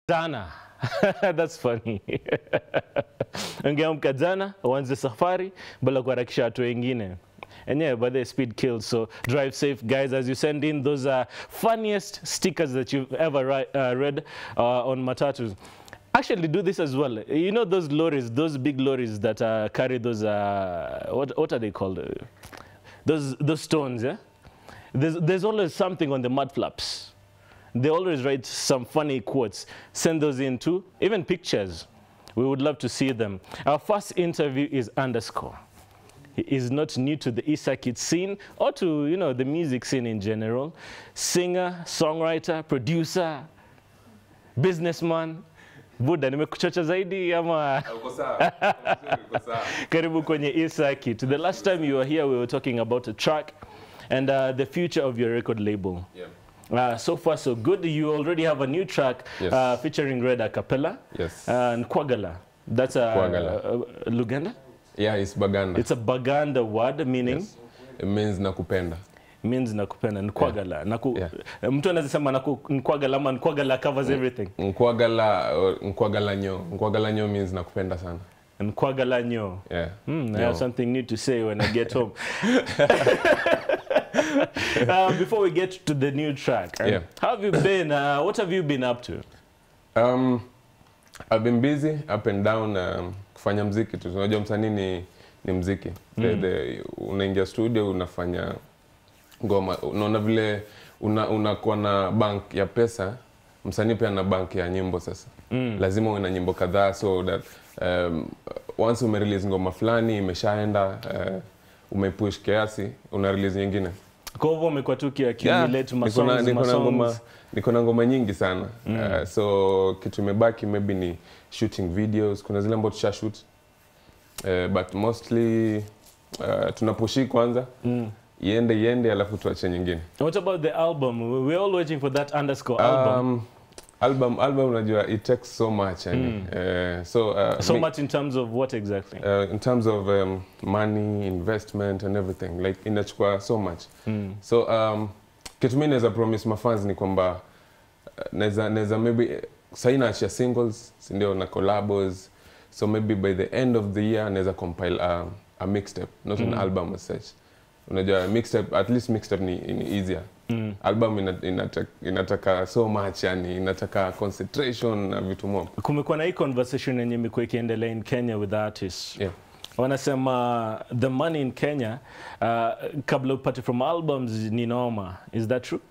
Jana. That's funny. Ungeamka jana uanze safari bila kuharakisha watu wengine. And yeah, but the speed kills. So drive safe, guys. As you send in those uh, funniest stickers that you've ever ri- uh, read uh, on matatus. Actually, do this as well. You know those lorries, those big lorries that uh, carry those uh, what what are they called? Uh, Those those stones, yeah. There's there's always something on the mud flaps. They always write some funny quotes. Send those in too, even pictures. We would love to see them. Our first interview is underscore. He is not new to the Isakit scene or to you know the music scene in general. Singer, songwriter, producer, businessman. Buda, nimekuchocha zaidi ama Uko sawa? Uko sawa. karibu kwenye Isakit. The last time you were here we were talking about a track and uh, the future of your record label. Yeah. Uh, so far, so good. You already have a new track Yes. uh, featuring Red Acapella Yes. uh, and Kwagala. That's a Kwagala. uh, Luganda. Yeah, it's Baganda. It's a Baganda word meaning Yes. It means nakupenda. means nakupenda Nkwagala. Naku, Yeah. Mtu anaweza sema naku, Nkwagala ama Nkwagala covers everything. Nkwagala or Nkwagala nyo. Nkwagala nyo means nakupenda sana. Nkwagala nyo. Yeah. Hmm, I Nyo. have something new to say when I get home. uh, before we get to the new track, uh, Yeah. how have you been? Uh, what have you been up to? Um, I've been busy up and down um, kufanya mziki tu. Unajua msanii ni, ni mziki. The, the, unaingia studio unafanya ngoma. Unaona vile una, unakuwa na bank ya pesa. Msanii pia na bank ya nyimbo sasa. Lazima uwe na nyimbo kadhaa so that um, once umerelease ngoma fulani imeshaenda uh, umepush kiasi una release nyingine. Kwa hivyo umekuwa tu ukiaccumulate niko na- masongs, niko na ngoma masongs. niko na ngoma nyingi sana uh, so kitu imebaki maybe ni shooting videos kuna zile ambazo tusha shoot uh, but mostly uh, tunapushi kwanza Mm. iende iende alafu tuache nyingine What about the album? We're all waiting for that underscore album. um, album album unajua it takes so much yani. uh, so uh, so mi- much in terms of what exactly? uh, in terms of um, money investment and everything like inachukua so much Mm. so um, kitu mi naweza promise mafans ni kwamba uh, naweza naweza maybe sahii naachia singles sindio na collabos so maybe by the end of the year naweza compile a, a mixtape not an album as such unajua mixtape at least mixtape ni, ni easier Mm. album ina, inataka, inataka so much yani inataka concentration na vitu mob Kumekuwa na hii conversation yenye imekuwa ikiendelea in Kenya with artists. yeah. Wanasema the money in Kenya uh, kabla upate from albums ni noma. Is that true?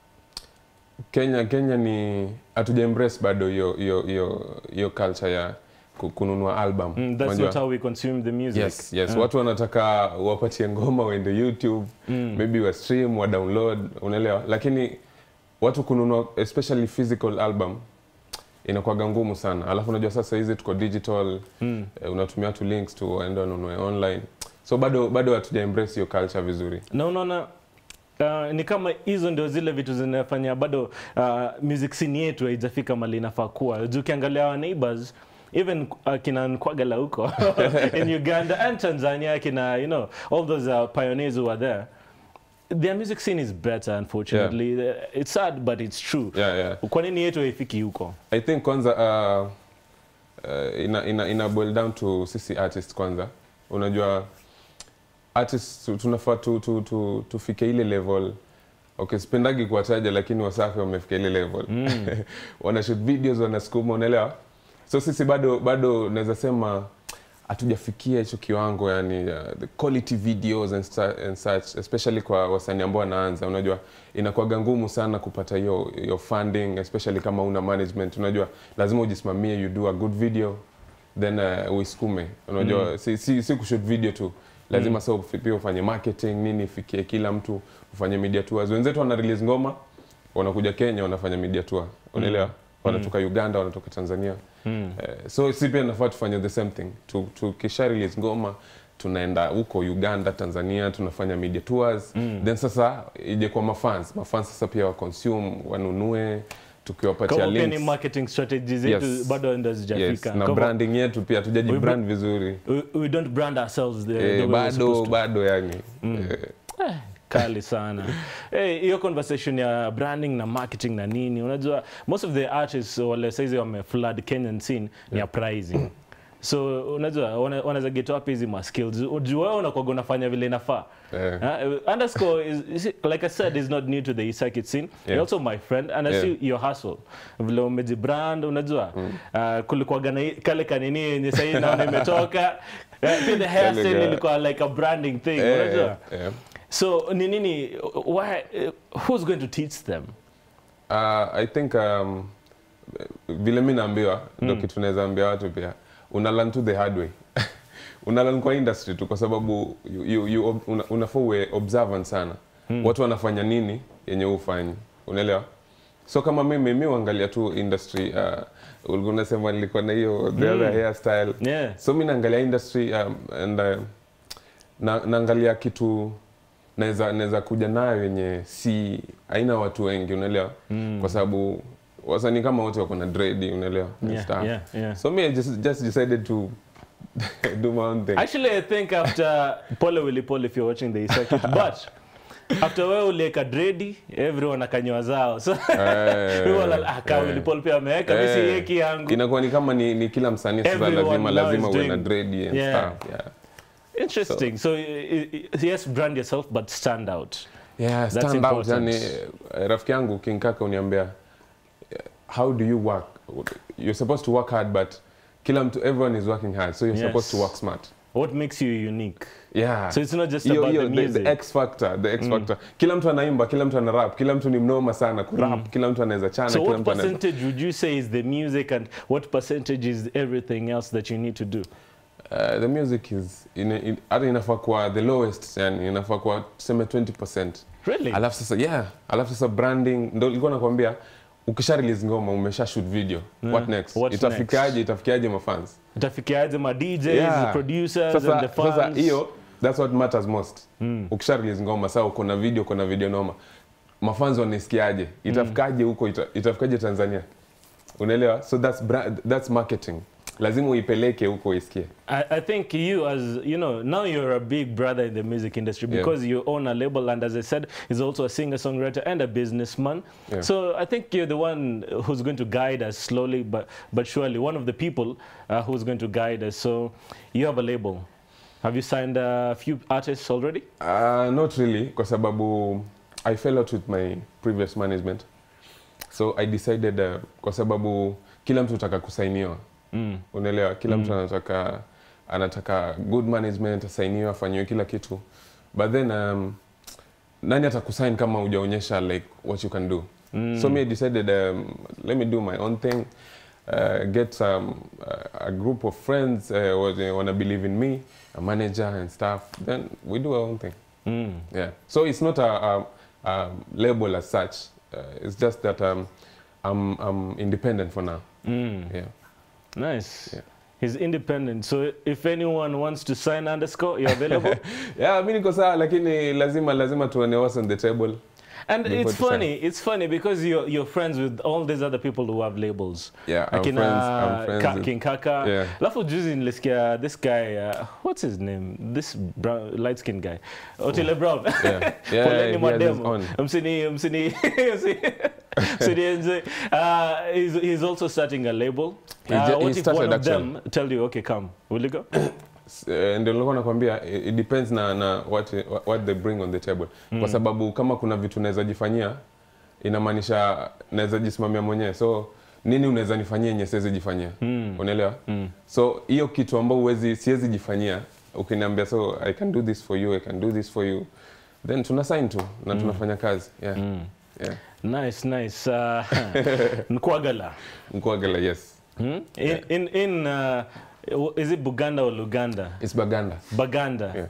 Kenya Kenya ni hatuja embrace bado hiyo hiyo hiyo hiyo culture ya ku- kununua album. Mm, that's Unajua? not how we consume the music. Yes, yes. Uh, Watu wanataka wapatie ngoma waende YouTube, Mm. maybe wa stream, wa download, unaelewa? Lakini watu kununua especially physical album inakuwaga ngumu sana. Alafu unajua sasa hizi tuko digital, Mm. eh, unatumia tu links tu waende wanunue online. So bado bado hatuja embrace hiyo culture vizuri. na unaona Uh, ni kama hizo ndio zile vitu zinafanya bado uh, music scene yetu haijafika mali inafaa kuwa juu ukiangalia our neighbors even uh, kina Nkwagala huko in Uganda and Tanzania kina you know all those uh, pioneers who are there their music scene is better unfortunately Uh, it's sad but it's true Yeah, yeah. kwa nini yetu haifiki huko I think kwanza uh, uh, ina, ina, ina boil down to sisi artist kwanza. Unajua artist tu- tunafaa tu, tu, tu, tufike ile level okay, sipendagi kuwataja lakini Wasafi wamefika ile level mm. wana shoot videos wanasukuma, unaelewa? So sisi bado bado naweza sema hatujafikia hicho kiwango yani uh, the quality videos and, sta- and such especially kwa wasanii ambao wanaanza unajua inakuwaga ngumu sana kupata hiyo hiyo funding especially kama una management unajua lazima ujisimamie you do a good video then uh, uisukume unajua mm. si, si, si kushoot video tu lazima mm. sa pia ufanye marketing nini ifikie kila mtu ufanye media tours wenzetu wana release ngoma wanakuja Kenya wanafanya media tour unaelewa wanatoka Uganda wanatoka Tanzania mm. Eh, so si pia nafaa tufanye the same thing Tu- tukisha release ngoma tunaenda huko uganda tanzania tunafanya media tours mm. then sasa ije kwa mafans mafans sasa pia waconsume wanunue tukiwapatia Kwa hivyo pia ni links marketing strategies zetu Yes. bado ndo yes, zijafika na Kwa hivyo, branding yetu pia tujaji We- brand vizuri we, we don't brand ourselves the, the way eh, we're supposed bado to. bado yani Mm. eh, Eh, kali sana Eh, hiyo conversation ya branding na marketing na nini unajua most of the artists wale saizi wame flood Kenyan scene ni ya pricing so unajua wana- wanaweza get wapi hizi ma skills juu wewe unakuwa unafanya vile inafaa Eh. Uh, underscore is, is like I said is not new to the circuit scene. You're Yeah. also my friend and I Yeah. see your hustle. Vile umejibrand unajua. Uh, kulikuwa na hii- kale kanini yenye sasa hivi naona imetoka. Uh, pia the hairstyle Kale ka- ilikuwa like a branding thing, Eh, unajua. eh. So ni nini why uh, who's going to teach them? Uh, I think um, vile mi naambiwa ndo kitu naweza ambia watu pia una learn to the hard way una learn kwa industry tu kwa sababu you, you, you, ob- una, unafaa uwe observant sana watu wanafanya nini yenye ufanyi unaelewa so kama mimi mi uangalia tu industry uh, ulikuwa unasema nilikuwa na hiyo the other hairstyle Yeah. so mi naangalia industry um, and uh, na, naangalia kitu naweza naweza kuja nayo yenye si haina watu wengi unaelewa mm. kwa sababu wasanii kama wote wako na dread unaelewa and Yeah, stuff. yeah, yeah. so me I just, just decided to do my own thing Actually, I think after Pole Willy Paul, if you're watching the circuit, but after wewe ulieka dredi everyone akanywa zao so Eh, we were like, ah, ka eh. Willy Paul pia ameweka mimi Eh, siweki yangu inakuwa ni kama ni, ni kila msanii sasa Everyone lazima now lazima is uwe na doing- dread and Yeah. stuff yeah Interesting. So, i- i- yes, brand yourself, but stand out. Yeah, That's stand out. important. Yani, eh, rafiki yangu King Kaka uniambia eh, how do you work? You're supposed to work hard but kila mtu everyone is working hard so you're Yes. supposed to work smart. What makes you unique? Yeah. So it's not just Hiyo- about hiyo, the the, music. the X factor, the X factor. Kila mtu anaimba, kila mtu ana rap, kila mtu ni mnoma sana ku rap, kila mtu anaweza chana, so kila what mtu anaweza percentage would you say is the music and what percentage is everything else that you need to do? Uh, the music is ina- in- hata inafaa kuwa the lowest yani inafaa kuwa tuseme 20%. Really? alafu sasa yeah alafu sasa branding ndo ilikuwa nakwambia ukisha release ngoma umesha shoot video what next What's itafikiaje itafikiaje mafans Utafikiaje ma DJs, Yeah. producers and sasa the fans? sasa hiyo that's what matters most ukisha release ngoma sasa uko na video uko na video noma mafans wanaisikiaje itafikaje huko ita, itafikaje Tanzania unaelewa so that's bra- that's marketing lazima uipeleke huko isikie I, I think you as you know now you're a big brother in the music industry Yeah. because you own a label and as I said is also a singer songwriter and a businessman. Yeah. So I think you're the one who's going to guide us slowly but but surely one of the people uh, who's going to guide us. So you have a label. Have you signed a few artists already? Uh, not really kwa sababu I fell out with my previous management so I decided uh, kwa sababu kila mtu anataka kusainiwa Mm. unaelewa kila mtu anataka anataka good management asainiwe afanyiwe kila kitu but then um, nani atakusign kama hujaonyesha like what you can do Mm. so me I decided um, let me do my own thing uh, get some uh, a group of friends uh, what- wanna believe in me a manager and stuff then we do our own thing Mm. yeah. So it's not a, a, a label as such. Uh, it's just that um, I'm, I'm independent for now. Mm. Yeah. Nice. Yeah. He's independent. So if anyone wants to sign underscore, you're available. Yeah, mi niko sawa lakini lazima lazima tuone what's on the table. And Before it's to sign. funny, it's funny because you're, you're friends with all these other people who have labels. Yeah, I'm Akina friends- I'm friends Ka- with- King Kaka. Yeah. Alafu juzi nilisikia this guy, uh, what's his name? This brown, light skinned guy. Otile Brown. Yeah. Yeah, Poleni he has his mademo. own. Msini, msini, msini- msinienze. Uh, he's, he's also starting a label. He Uh, ju- he what if started one of actually. them tell you, okay, come, will you go? S- eh, ndio nilikuwa nakwambia it it depends na, na what, what they bring on the table kwa sababu kama kuna vitu naweza jifanyia inamaanisha naweza jisimamia mwenyewe so nini unaweza nifanyia yenye siwezi jifanyia Mm. unaelewa Mm. so hiyo kitu ambao uwezi siwezi jifanyia ukiniambia so i can do this for you i can do this for you then tuna sign tu na tunafanya kazi yeah. Mm. Yeah. Nice, nice. Uh, Nkwagala. Nkwagala, yes Hmm? In, in, in uh, is it Buganda or Luganda? it's baganda Baganda. Yeah.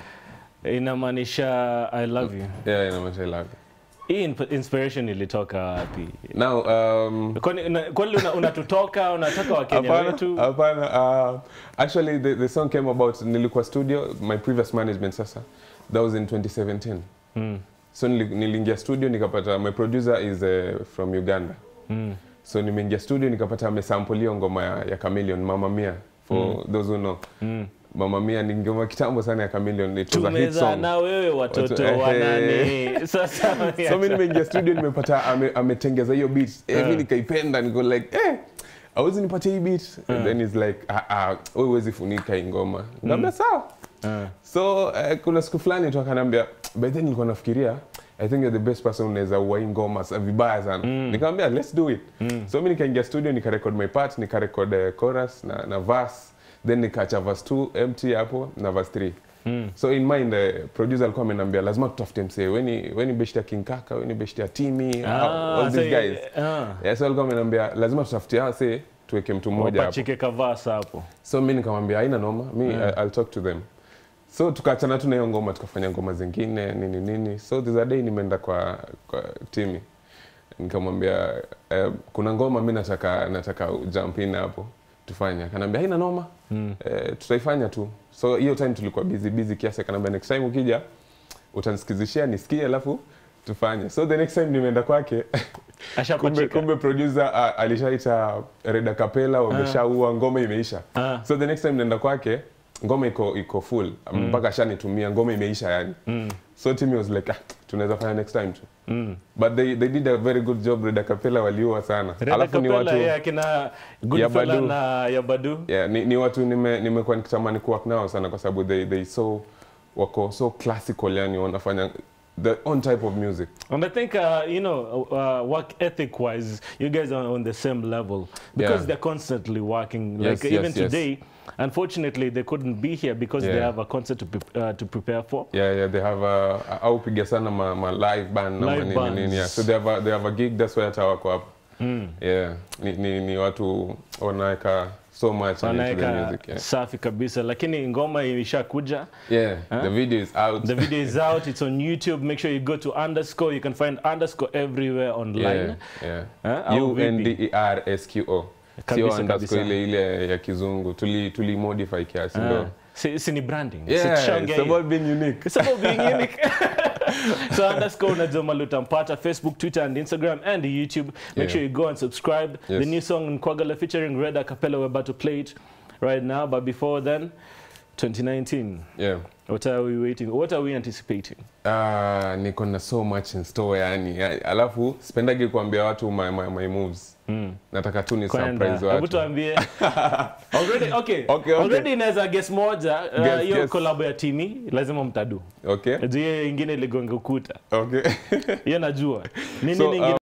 Inamaanisha I love you. yeah inamaanisha I love you. Hii in- inspiration ilitoka wapi? now um, Kwani una- kwani una- unatutoka unataka Wakenya Hapana, wetu? hapana. Uh, actually, the, the song came about nilikuwa studio, my previous management sasa. That was in 2017. Mm. So nili- niliingia studio nikapata my producer is uh, from Uganda. Mm. So nimeingia studio nikapata amesample hiyo ngoma ya, ya Chameleon Mama Mia for those who know. Mm. mama mia ni ngoma kitambo sana ya Chameleone it was a hit tumeza song na wewe watoto Watu- wa ehe. nani sasa so mi nimeingia studio nimepata ame- ametengeza hiyo beat eh, mi Eh. nikaipenda niko like eh awezi nipatia hii beat and then is like ah ah wewe huwezi funika hii ngoma ngambia sawa Ah. so eh, kuna siku fulani tu akanambia by then nilikuwa nafikiria I think you're the best person unaweza ua hii ngoma sa- vibaya sana nikamwambia let's do it so mi nikaingia studio nikarekod my part nikarekod uh, chorus na, na verse then nikaacha verse 2 empty hapo na verse 3 so in mind uh, producer alikuwa amenambia lazima tutafute msee weni weni beshti ya King Kaka weni beshti ya Timi Ah, all these so- guys ah. yeah, so alikuwa amenambia lazima tutafute hase tuweke mtu mmoja hapo wapachike kavasa hapo so mi nikamwambia haina noma mi I- I'll talk to them so tukaachana tu na hiyo ngoma tukafanya ngoma zingine nini nini so there's a day nimeenda kwa, kwa timi nikamwambia eh, kuna ngoma mi nataka nataka jump in hapo tufanye akanaambia haina noma Mm. eh, tutaifanya tu so hiyo time tulikuwa busy busy kiasi akanaambia next time ukija utanisikizishia nisikie alafu tufanye so the next time nimeenda kwake kumbe, ashapachika kumbe producer uh, alishaita Reda Kapela wameshaua ngoma imeisha Ah. so the next time naenda kwake ngoma iko iko full mpaka ashanitumia ngoma imeisha yani Mm. so Timmy was like ah, tunaweza fanya next time tu Mm. but they, they did a very good job Reda Kapela waliua sana Reda alafu ni Kapela, watu yeah, akina Goodfella Yabadu. na Yabadu yeah, ni, ni watu nime- nimekuwa nikitamani kuwork nao sana kwa sababu they, they so wako so classical yani wanafanya the own type of music And I think, uh, you know, uh, work ethic wise, you guys are on the same level because Yeah. they're constantly working. Yes, like even yes, yes. today, unfortunately, they couldn't be here because they Yeah. have a concert to, pre- uh, to prepare for. yeah yeah they have a au piga sana ma, ma live band na Live nini bands. nini yeah. so they have a, they have a gig that's why hata wako hapo Mm. yeah ni, ni, ni watu wanaweka so much into the Wanaweka music yeah. safi kabisa, lakini ngoma imeshakuja. yeah Huh? the video is out The video is out. It's on YouTube. Make sure you go to underscore. You can find underscore everywhere online. yeah Huh? yeah Au U N D vipi? E R S Q O Kabisa, sio underscore kabisa. ile ile ya kizungu tuli tuli modify kiasi Ah, ndo si, si ni branding. Si yeah tushaongea it's hiyo. about being unique It's about being unique. so underscore unajoma lutampata Facebook, Twitter and Instagram and YouTube. Make Yeah. sure you go and subscribe. Yes. The new song Nkwagala featuring Red Acapella, we're about to play it right now. But before then, 2019. yeah What are we waiting? What are we anticipating? Ah, niko na so much in store yani Ya- alafu sipendagi kuambia watu my, my, my moves Mm. nataka tu ni Kwenda. surprise Hebu watu tuambie. already, okay. Okay, okay. Already inaweza guess moja. uh, Guess, Hiyo guess. collab ya Timi lazima mtadu. okay Hiyo ingine iligonga ukuta. okay Hiyo najua. Nini So, nyingine